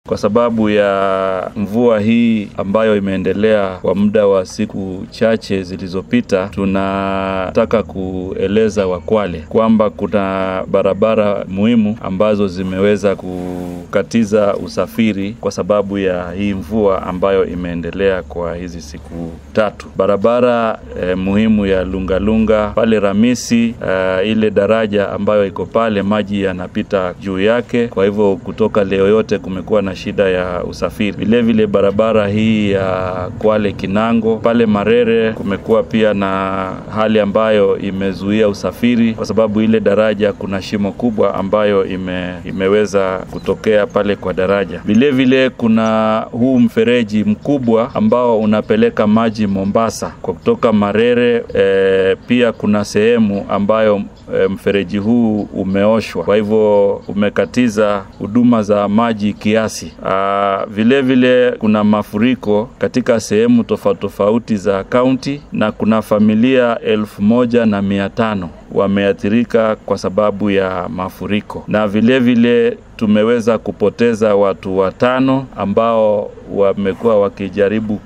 kwa sababu ya mvua hii ambayo imeendelea kwa muda wa siku chache zilizopita, tunataka kueleza Wakwale kwamba kuna barabara muhimu ambazo zimeweza kukatiza usafiri kwa sababu ya hii mvua ambayo imeendelea kwa hizi siku tatu. Barabara eh, muhimu ya Lungalunga pale Ramisi, eh, ile daraja ambayo iko pale, maji yanapita juu yake, kwa hivyo kutoka leo yote kumekuwa na shida ya usafiri. Vilevile barabara hii ya Kwale Kinango pale Marere kumekuwa pia na hali ambayo imezuia usafiri kwa sababu ile daraja kuna shimo kubwa ambayo ime, imeweza kutokea pale kwa daraja. Vilevile kuna huu mfereji mkubwa ambao unapeleka maji Mombasa kwa kutoka Marere. E, pia kuna sehemu ambayo e, mfereji huu umeoshwa, kwa hivyo umekatiza huduma za maji kiasi. Aa, vile vile kuna mafuriko katika sehemu tofauti tofauti za kaunti na kuna familia elfu moja na mia tano wameathirika kwa sababu ya mafuriko, na vile vile tumeweza kupoteza watu watano ambao wamekuwa wakijaribu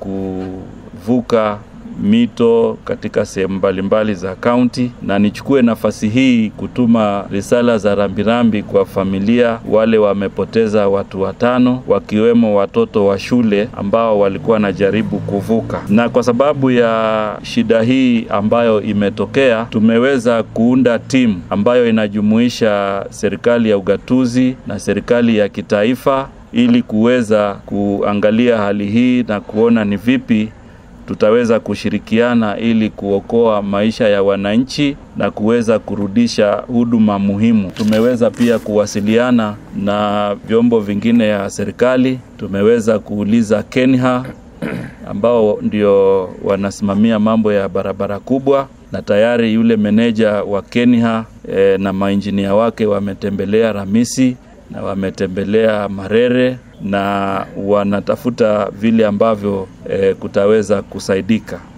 kuvuka mito katika sehemu mbalimbali za kaunti, na nichukue nafasi hii kutuma risala za rambirambi kwa familia wale wamepoteza watu watano, wakiwemo watoto wa shule ambao walikuwa wanajaribu kuvuka. Na kwa sababu ya shida hii ambayo imetokea, tumeweza kuunda timu ambayo inajumuisha serikali ya ugatuzi na serikali ya kitaifa ili kuweza kuangalia hali hii na kuona ni vipi tutaweza kushirikiana ili kuokoa maisha ya wananchi na kuweza kurudisha huduma muhimu. Tumeweza pia kuwasiliana na vyombo vingine ya serikali. Tumeweza kuuliza KENHA ambao ndio wanasimamia mambo ya barabara kubwa, na tayari yule meneja wa KENHA e, na mainjinia wake wametembelea Ramisi na wametembelea Marere na wanatafuta vile ambavyo e, kutaweza kusaidika.